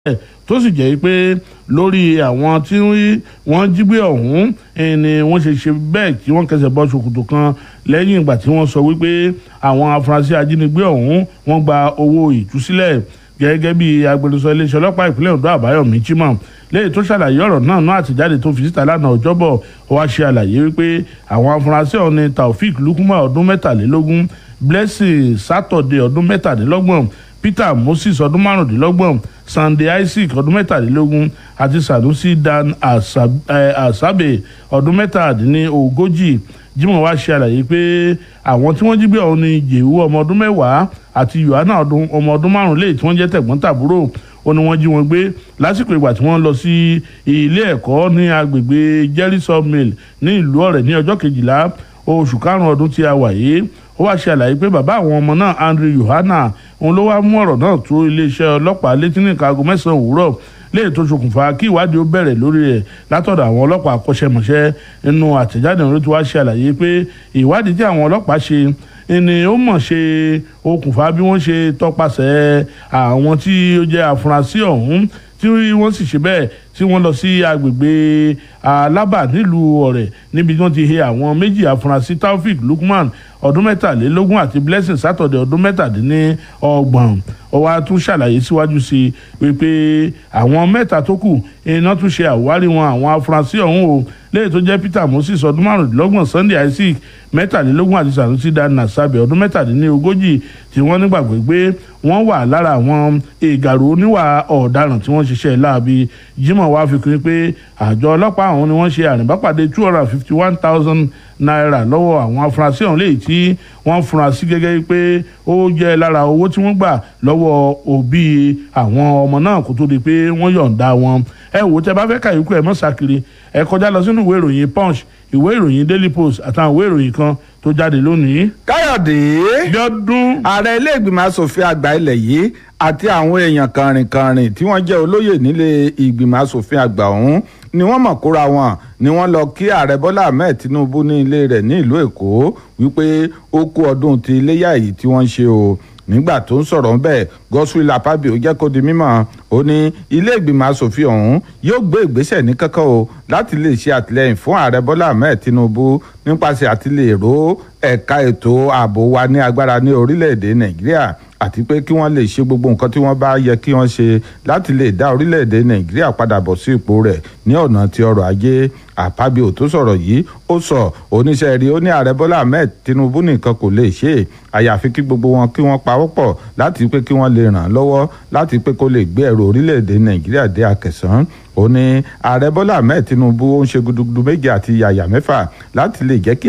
tó sì jẹ́ pé lórí àwọn tí wọ́n jí gbé ọ̀hún ni wọ́n ṣe ṣe bẹ́ẹ̀ tí wọ́n kẹsẹ̀ bọ́ ṣòkòtò kan lẹ́yìn ìgbà tí wọ́n sọ wípé àwọn afurasí ajínigbé ọ̀hún wọ́n gba owó ìtúsílẹ̀ gẹ́gẹ́ bí agbẹnusọ iléeṣẹ́ ọlọ́pàá ìpínlẹ̀ Ondo Àbáyọ̀mí Chimam lẹ́yìn tó ṣàlàyé ọ̀rọ̀ náà náà àtìjáde tó fi síta lánàá ọjọ́bọ̀ ó wá ṣe àlàyé wípé àwọn afurasí ọ̀hún ni Taofik Lukuma ọdún mẹ́tàlélógún Blessing Saturday ọdún mẹ́tàdínlọ́gbọ̀n Peter Moses ọdún márùndínlọ́gbọ̀n Sunday Isaac ọdún mẹ́tàlélógún àti Sanusi Dan Asabe ọdún mẹ́tàdínlógójì Jimoh wá ṣe àlàyé pé àwọn tí wọ́n jí gbé ọ̀hún ni Jèhú ọmọ ọdún mẹ́wàá àti Yohana ọmọ ọdún márùn lẹ́yìn tí wọ́n jẹ́ tẹ̀gbọ́n-tàbúrò ó ní wọ́n jí wọn gbé lásìkò ìgbà tí wọ́n lọ sí ilé ẹ̀kọ́ ní agbègbè Jerry Sawmill ní ìlú Ọ̀rẹ́ ní ọjọ́ kejìlá oṣù karùn-ún ọdún tí a wà yìí ó wá ṣe àlàyé pé bàbá àwọn ọmọ náà Andrew Yohana òun ló wá mú ọ̀rọ̀ náà tó iléeṣẹ́ ọlọ́pàá létí ní ìkaago mẹ́sàn-án òwúrọ̀ léyìí tó ṣokùnfà kí ìwádìí ó bẹ̀rẹ̀ lórí rẹ̀ látọ̀dọ̀ àwọn ọlọ́pàá akọ́ṣẹ́mọṣẹ́ nínú àtẹ̀jáde òun ló ti wá ṣe àlàyé pé ìwádìí tí àwọn ọlọ́pàá ṣe ni ó mọ̀ ṣe okùnfà bí wọ́n ṣe tọpasẹ̀ àwọn tí ó jẹ́ afurasí ọ̀hún tí wọ́n sì ṣe bẹ́ẹ̀ tí wọ́n lọ sí agbègbè alábà nílùú ọ̀rẹ́ níbi tí wọ́n ti he àwọn méjì afurasí taofik lukman ọdún mẹ́tàlélógún àti blessing saturday ọdún mẹ́tàdínlọ́gbọ̀n ó wá tún ṣàlàyé síwájú sí i wípé àwọn mẹ́ta tó kù iná tún ṣe àwárí wọn àwọn afurasí ọ̀hún o lẹ́yìn tó jẹ́ peter moses ọdún márùndínlọ́gbọ̀n sunday isaac mẹ́tàlélógún àti sanusi dan nasabe ọdún mẹ́tàdínlógójì tí wọ́n nígbàgbọ́ pé wọ́n wà lára àwọn ìgàrú oníwà ọ̀daràn tí wọ́n ṣiṣẹ́ láabi jimoh wá fi kún pé àjọ ọlọ́pàá àwọn ni wọ́n ṣe àrìnbápàdé two hundred and fifty one thousand naira lọ́wọ́ àwọn afurasí ọ̀hún léyìí tí wọ́n fura sí gẹ́gẹ́ pé ó jẹ́ lára owó tí wọ́n gbà lọ́wọ́ òbí àwọn ọmọ náà kó tó di pé wọ́n yọ̀ǹda wọn ẹ wò tẹ bá fẹ́ kàyókù ẹ mọ́ sàkiri ẹ kọjá lọ sínú ìwé ìròyìn punch ìwé ìròyìn daily post àtàwọn ìwé ìròyìn kan tó jáde lónìí. káyọ̀dé bíọ́dún. ààrẹ ilé ìgbìmọ̀ asòfin àgbà ilẹ̀ yìí àti àwọn èèyàn kàrìnkàrìn tí wọ́n jẹ́ olóyè nílé ìgbìmọ̀ asòfin àgbà ọ̀hún ni wọ́n mọ̀ kóra wọn ni wọ́n lọ kí ààrẹ bọ́lá ahmed tinubu ní ilé rẹ̀ ní ìlú èkó wípé ó kú ọdún ti iléyà yìí tí wọ́n ń ṣe o nígbà tó ń sọ̀rọ̀ ńbẹ̀ Godswill Akpabio jẹ́ kó di mímọ̀ ó ní ilé ìgbìmọ̀ asòfin ọ̀hún yóò gbé ìgbésẹ̀ ní kankan o láti lè ṣe àtìlẹ́yìn fún ààrẹ bọ́lá ahmed tinubu nípasẹ̀ àti lè ró ẹ̀ka ètò ààbò wa ní agbára ní orílẹ̀-èdè nàìjíríà àti pé kí wọ́n lè ṣe gbogbo nǹkan tí wọ́n bá yẹ kí wọ́n ṣe láti lè dá orílẹ̀-èdè nàìjíríà padà bọ̀ sí ipò rẹ̀ ní ọ̀nà ti ọrọ̀ ajé àpábíò tó sọ̀rọ̀ yìí ó sọ oníṣẹ́ rí ó ní ààrẹ bọ́lá ahmed tinubu nìkan kò lè ṣe é àyàfi kí gbogbo wọn kí wọ́n pawọ́pọ̀ láti pé kí wọ́n lè ràn án lọ́wọ́ láti pé kó lè gbé ẹrù orílẹ̀-èdè nàìjíríà dé akẹsàn ó ní ààrẹ bọ́lá ahmed tinubu ó ń ṣe gudugudu méje àti yàyà mẹ́fà láti lè jẹ́ kí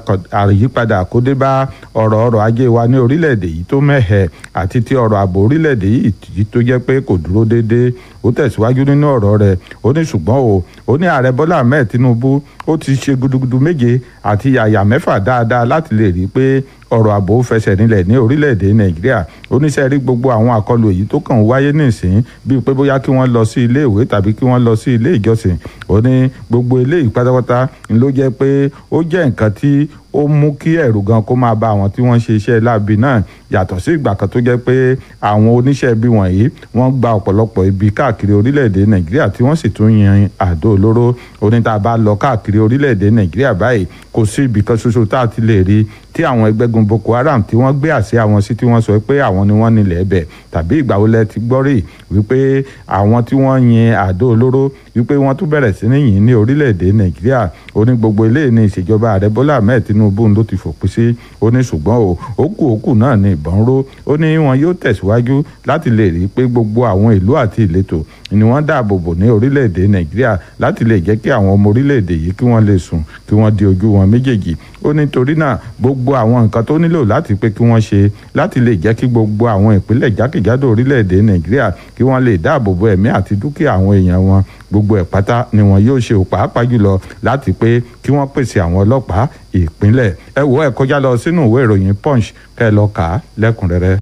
àyípadà kó dé bá ọ̀rọ̀ ọrọ̀ ajé wa ní orílẹ̀-èdè yìí tó mẹ́hẹ̀ àti ti ọrọ̀ ààbò orílẹ̀-èdè yìí tó jẹ́ pé kò dúró déédéé ó tẹ̀síwájú nínú ọ̀rọ̀ rẹ̀ ó ní ṣùgbọ́n o ó ní ààrẹ bọ́lá ahmed tinubu ó ti ṣe gudugudu méje àti yàyà mẹ́fà dáadáa láti lè rí i pé ọ̀rọ̀ ààbò fẹsẹ̀ nílẹ̀ ní orílẹ̀-èdè nàìjíríà oníṣẹ́ rí gbogbo àwọn àkọlù èyí tó kàn wáyé nísìn bíi pé bóyá kí wọ́n lọ sí ilé ìwé tàbí kí wọ́n lọ sí ilé ìjọsìn ó ní gbogbo eléyìí pátápátá ló jẹ́ pé ó jẹ́ nǹkan tí ó mú kí ẹ̀rù gan kó máa bá àwọn tí wọ́n ṣe iṣẹ́ láabi náà yàtọ̀ sí ìgbà kan tó jẹ́ pé àwọn oníṣẹ́ ibi wọ̀nyí wọ́n gba ọ̀pọ̀lọpọ̀ ibi káàkiri orílẹ̀-èdè nàìjíríà tí wọ́n sì tún yan àdó olóró oníta bá lọ káàkiri orílẹ̀-èdè nàìjíríà báyìí kò sí ibì kan ṣoṣo tá a ti lè rí tí àwọn ẹgbẹ́gun boko haram tí wọ́n gbé àṣẹ àwọn sí tí wọ́n sọ pé àwọn ni wọ́n nílẹ̀ ẹbẹ̀ tàbí ìgbà wo lẹ ti gbọ́ rí wípé àwọn tí wọ́n yin àdó olóró wípé wọ́n tún bẹ̀rẹ̀ sí ní yìn ní orílẹ̀-èdè nàìjíríà ó ní gbogbo eléyìí ní ìṣèjọba ààrẹ bọ́lá ahmed tinubu ló ti fòpin sí ó ní ṣùgbọ́n o òkú òkú náà ní ìbọn ró ó ní wọn yóò tẹ̀síwájú láti lè rí i pé gbogbo àwọn ìlú àti ìletò ni wọ́n dáàbò bò ní orílẹ̀-èdè nàìjíríà láti lè jẹ́ kí àwọn ọmọ orílẹ̀-èdè yìí kí wọ́n lè sùn kí wọ́n di ojú wọn méjèèjì ó ní torí náà gbogbo àwọn nǹkan tó nílò láti pé kí wọ́n ṣe láti lè jẹ́ kí gbogbo àwọn ìpínlẹ̀ jákèjádò orílẹ̀-èdè nàìjíríà kí wọ́n lè dáàbò bo ẹ̀mí àti dúkìá àwọn èèyàn wọn gbogbo ẹ̀ pátá ni wọn yóò ṣe pàápàá jùlọ láti pé kí wọ́n pèsè àwọn ọlọ́pàá ìpínlẹ̀ ẹ wo ẹ kọjá lọ sínú ìwé ìròyìn punch kẹ́ ẹ lọ kà á lẹ́kùnrẹ́rẹ́.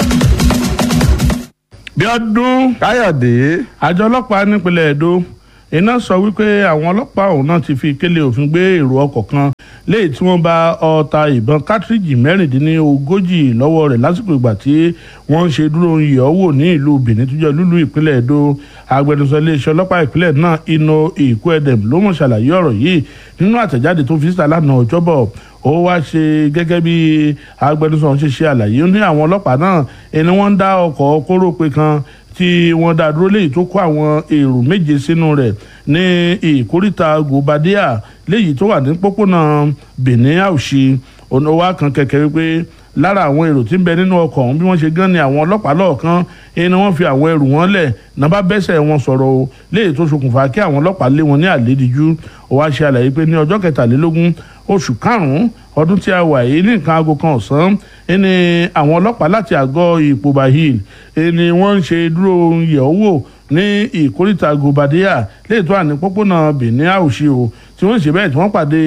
bíọ́dún káyọ̀dé àjọ ọlọ́pàá nípínlẹ̀ èdò iná sọ wípé àwọn ọlọ́pàá ọ̀hún náà ti fi kélé òfin gbé èrò ọkọ̀ kan léyìí tí wọ́n bá ọta ìbọn kátríjì mẹ́rìndínlógójì lọ́wọ́ rẹ̀ lásìkò ìgbà tí wọ́n ń ṣe dúró yẹ̀ ọ́ wò ní ìlú benin tó jẹ́ lúlú ìpínlẹ̀ èdò agbẹnusọ iléeṣẹ́ ọlọ́pàá ìpínlẹ̀ náà ino ìkúẹ̀dẹ̀m ló mọ̀ ṣàlàyé ọ̀rọ̀ yìí nínú àtẹ̀jáde tó fi síta lánàá ọjọ́bọ̀ ó wá ṣe gẹ́gẹ́ bí agbẹnusọ ọ̀hún ṣe ṣe àlàyé ó ní àwọn ọlọ́pàá náà ẹni wọ́n ń dá ọkọ̀ kórópè kan tí wọ́n dá dúró léyìí tó kó àwọn èrò méje sínú rẹ̀ ní ìkóríta gòbádíà léyìí tó wà ní pópónà benin àwùṣe ọ̀nà wa kan kẹ̀kẹ́ wípé lára àwọn èrò tí ń bẹ nínú ọkọ̀ ọ̀hún bí wọ́n ṣe gán ni àwọn ọlọ́pàá lọ́ọ̀kan ẹni wọ́n fi àwọn ẹrù wọn lẹ̀ náà bá bẹ́sẹ̀ wọn sọ̀rọ̀ o léyìí tó ṣokùnfà kí àwọn ọlọ́pàá lé wọn ní àlédìjú ó wá ṣe àlàyé pé ní ọjọ́ kẹtàlélógún oṣù karùn-ún ọdún tí a wà yìí ní nǹkan aago kan ọ̀sán ẹni àwọn ọlọ́pàá láti àgọ́ ìpòbà hill ẹni wọ́n ń ṣe dúró yẹ̀ ọ́ wò ní ìkóríta gòbádíà léètò àní pópónà benin àwòṣe o tí wọ́n ṣe bẹ́ẹ̀ tí wọ́n pàdé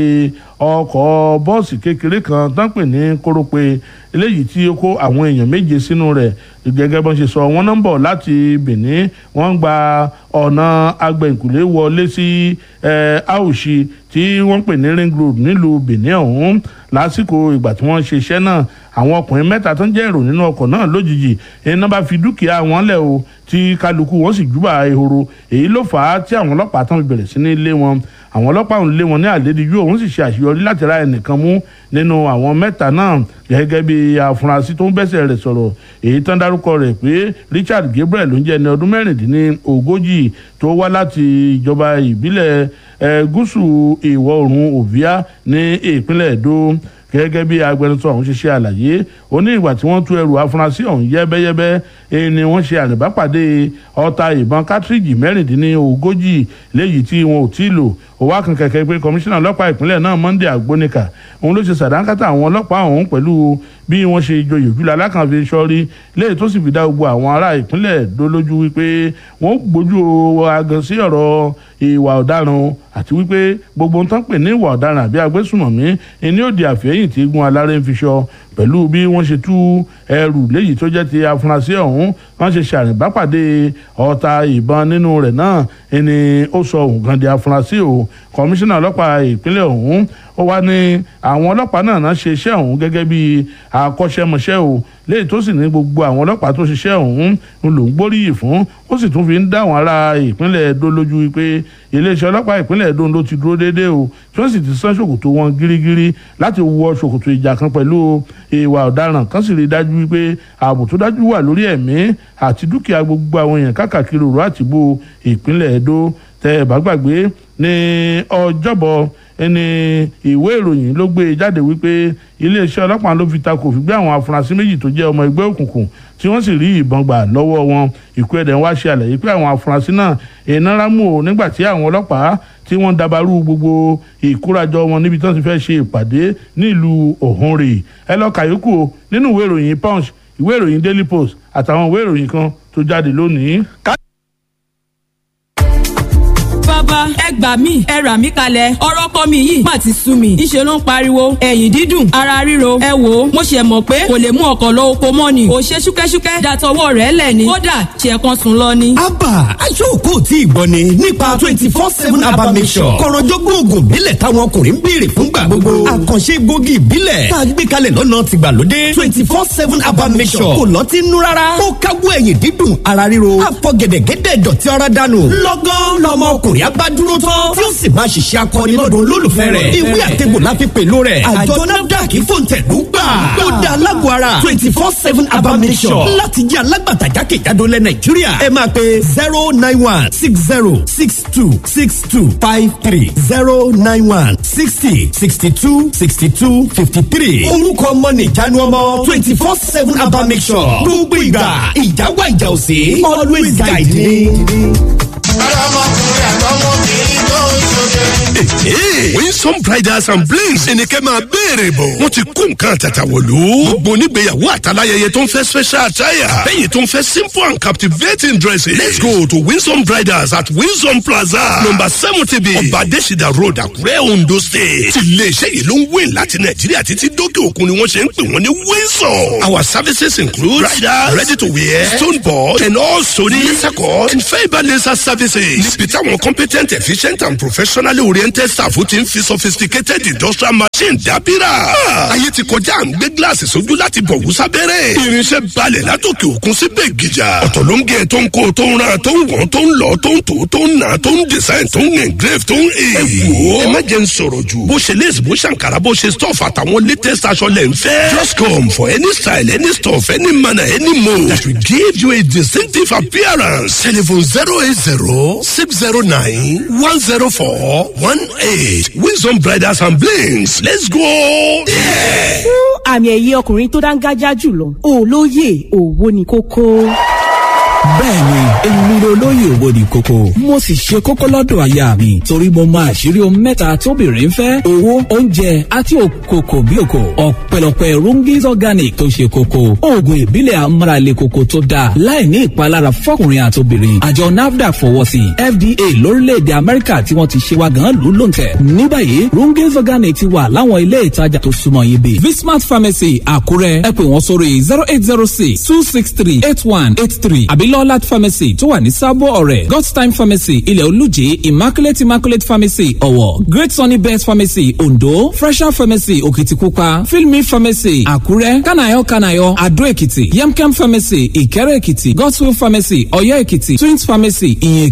ọkọ̀ bọ́ọ̀sì kékeré kan tán pè ní kórópè eléyìí tí ó kó àwọn èèyàn méje sínú rẹ̀ gẹ́gẹ́ bọ́n ṣe sọ wọ́n náà ń bọ̀ láti benin wọ́n ń gba ọ̀nà agbẹ̀ǹkùlé wọlé sí àwòṣe tí wọ́n pè ní ring road nílùú benin ọ̀hún lásìkò ìgbà tí wọ́n ṣe iṣẹ́ náà àwọn ọkùnrin mẹ́ta tó ń jẹ́ èrò nínú ọkọ̀ náà lójijì iná bá fi dúkìá wọn lẹ̀ o tí kálukú wọn sì júbà ehoro èyí ló fà á tí àwọn ọlọ́pàá tán fi bẹ̀rẹ̀ sí ní lé wọn àwọn ọlọ́pàá ń lé wọn ní àlédìjú òun sì ṣe àṣeyọrí láti ra ẹnìkan mú nínú àwọn mẹ́ta náà gẹ́gẹ́ bí afurasí tó ń bẹ́sẹ̀ rẹ̀ sọ̀rọ̀ èyí tán dárúkọ rẹ̀ pé Richard Gabriel ló ń jẹ́ ẹni ọdún mẹ́rìndínlógójì tó wá láti ìjọba ìbílẹ̀ gúúsù ìwọ̀ oòrùn Ovia ní ìpínlẹ̀ Èdó gẹ́gẹ́ bí agbẹnusọ ọ̀hún ṣe ṣe àlàyé ó ní ìgbà tí wọ́n tú ẹrù afurasí ọ̀hún yẹ́bẹ́yẹ́bẹ́ èyí ni wọ́n ṣe àlùbápàdé ọta ìbọn kátríjì mẹ́rìndínlógójì léyìí tí wọn ò tí ì lò ó wá kan kẹ̀kẹ́ pé kọmíṣánná ọlọ́pàá ìpínlẹ̀ náà Monday Agbónika òun ló ṣe sàdánkátà àwọn ọlọ́pàá ọ̀hún pẹ̀lú bí wọ́n ṣe joyè jùlọ alákànfi sọ́rí léyìí tó sì fi dá gbogbo àwọn ará ìpínlẹ̀ dolójú wípé wọ́n gbójú agan sí ọ̀rọ̀ ìwà ọ̀daràn àti wípé gbogbo nǹkan pè ní ìwà ọ̀daràn àbí agbésùmọ̀mí ẹni ó di àfẹ́yìn tí gun aláré ń fi ṣọ pẹ̀lú bí wọ́n ṣe tú ẹrù léyìí tó jẹ́ ti afurasí ọ̀hún wọ́n ṣe ṣàrìnbápàdé ọta ìbọn nínú rẹ̀ náà ẹni ó sọ òun gan di afurasí o kọmíṣánná ọlọ́pàá ìpínlẹ̀ ọ̀hún ó wá ní àwọn ọlọ́pàá náà náà ṣe iṣẹ́ ọ̀hún gẹ́gẹ́ bí akọ́ṣẹ́mọṣẹ́ o léyìí tó sì ní gbogbo àwọn ọlọ́pàá tó ṣiṣẹ́ ọ̀hún ń lò ń gbóríyìn fún ó sì tún fi ń dá àwọn ará ìpínlẹ̀ Ẹdó lójú wípé iléeṣẹ́ ọlọ́pàá ìpínlẹ̀ Ẹdó ló ti dúró déédéé o tí wọ́n sì ti sán ṣòkòtò wọn gírígírí láti wọ ṣòkòtò ìjà kan pẹ̀lú ìwà ọ̀daràn kan sì rí dájú wípé ààbò tó dájú wà lórí ẹ̀mí àti dúkìá gbogbo àwọn èèyàn káàkiri òru àtìbò ìpínlẹ̀ Ẹdó tẹ́ ẹ bá gbàgbé ní ọjọ́bọ̀ ẹni ìwé ìròyìn ló gbé jáde wípé iléeṣẹ́ ọlọ́pàá ló fi takò fi gbé àwọn afurasí méjì tó jẹ́ ọmọ ẹgbẹ́ òkùnkùn tí wọ́n sì rí ìbọn gbà lọ́wọ́ wọn ìkú ẹ̀dẹ̀ wá ṣe àlàyé pé àwọn afurasí náà iná rámù o nígbà tí àwọn ọlọ́pàá tí wọ́n dabarú gbogbo ìkórajọ wọn níbi tí wọ́n ti fẹ́ ṣe ìpàdé nílùú Òhunrè ẹ lọ kàyókù o nínú ìwé ìròyìn Punch ìwé ìròyìn Daily Post àtàwọn ìwé ìròyìn kan tó jáde lónìí. bàbá ẹ gbà mí ẹ rà mí kalẹ̀ ọ̀rọ̀ kọ́ mi yìí má ti sú mi ìṣe ló ń pariwo ẹ̀yìn dídùn ara ríro ẹ wò ó mo ṣe mọ̀ pé kò lè mú ọkọ̀ lọ oko mọ́ ni ò ṣe ṣúkẹ́ṣúkẹ́ dàtọwọ́ rẹ̀ lẹ̀ ni kódà ṣe kan sùn lọ ni. abba aṣọ́kò tí ìgbọ́ ni nípa twenty four seven abba mission kọ̀rọ̀jọ́gbọ́n oògùn ìbílẹ̀ táwọn ọkùnrin ń béèrè fúngbà gbogbo àkànṣe egbògi ìbílẹ̀ tá a gbé kalẹ̀ lọ́nà tìgbàlódé twenty four seven abba mission kò lọ́tí nú rárá ó káwọ́ ẹ̀yìn dídùn ara ríro àfọ̀gẹ̀dẹ̀gẹ̀dẹ̀ dọ̀tí ara dànù lọ́gán lọ́mọ ọkùnrin abá dúró tán tí ó sì máa ṣiṣẹ́ akọni lọ́dún olólùfẹ́ rẹ̀ ìwé àtẹ̀gbò la fi pèlò rẹ̀ àjọ nafdac fòǹtẹ̀lú gbà ó dá alágọ̀ ara twenty four seven abamisọ̀ láti jẹ́ alágbàtà jákèjádò lẹ̀ nàìjíríà ẹ máa pe zero nine one six zero six two six two five three zero nine one sixty sixty two sixty two fifty three orúkọ ọmọ nìjánu ọmọ twenty four seven abamisọ̀ gbogbo ìgbà ìjà wà ìjà òsè always guide me ọlọmọkùnrin àtọmọbìnrin tó ń ṣoge. winsome bridals and blings ẹnikẹ́ máa béèrè bọ̀ wọ́n ti kó nǹkan àtàtà wọ̀lú. gbogbo onígbéyàwó àtàláyẹyẹ tó ń fẹ́ special attire lẹ́yìn tó ń fẹ́ simple and captivating dresses. let's go to winsome bridals at winsome plaza number seventy b ọba adésìdá road àkúrẹ́ ondo state. ti iléeṣẹ́ yìí ló ń wé láti nàìjíríà títí dókè òkun ni wọ́n ṣe ń pè wọ́n ní winsome. our services include bridal ready to wear stone board and also laser cut and fibre laser service services níbi táwọn competent efficient and professionally oriented staff ti ń fi sophisticated industrial machine dábìrà. ayé ti kọjá à ń gbé gíláàsì sójú láti bọ̀ wú sábẹ́rẹ́. irinṣẹ́ balẹ̀ látòkè òkun síbẹ̀ gíjà. ọ̀tọ̀ ló ń gé tó ń kó tó ń ra tó ń wọ́n tó ń lọ tó ń tò tó ń nà tó ń design tó ń engrave tó ń he. ẹ wò ó ẹ má jẹ́ ń sọ̀rọ̀ jù. bó ṣe lace bó ṣàǹkàrà bó ṣe stuff àtàwọn latest aṣọ lẹ̀ ń fẹ́. just come for any style any stuff any manner any mode that will give you a distinctive appearance. telephone zero eight zero six zero nine one zero four one eight wisdom bridals and blings let's go. Yeah. fún àmì ẹ̀yẹ ọkùnrin tó dáńgájá jùlọ olóyè òwò ni kókó. bẹ́ẹ̀ni èmi ni olóyè owó ni kókó mo sì ṣe kókó lọ́dọ̀ aya mi torí mo máa ṣírí ohun mẹ́ta tóbìnrin ń fẹ́ owó oúnjẹ àti òkòkò bí òkò ọ̀pẹ̀lọpẹ̀ rungis organic tó ṣe kókó oògùn ìbílẹ̀ amárale kókó tó dáa láì ní ìpalára fọkùnrin àtobìnrin àjọ nafdac fọwọ́ sí fda lórílẹ̀‐èdè amẹ́ríkà tí wọ́n ti ṣe wa gan lù lóǹtẹ̀ ní báyìí rungis organic ti wà láwọn ilé ìtajà tó súnmọ́ yín bí vismart pharmacy àkúrẹ́ ẹ pè wọ́n sórí zero eight zero six two six three eight one eight three àbí lọ́lát pharmacy tó wà ní sábò ọ̀rẹ́ god's time pharmacy ilẹ̀ olùjì immaculate immaculate pharmacy ọ̀wọ̀ great sunny best pharmacy ondo fresher pharmacy òkìtìpupa filmi pharmacy àkúrẹ́ kanayo kanayo adó èkìtì yemkem pharmacy ìkẹrẹ èkìtì godswill pharmacy ọ̀yọ́ èkìtì twins pharmacy ìyẹn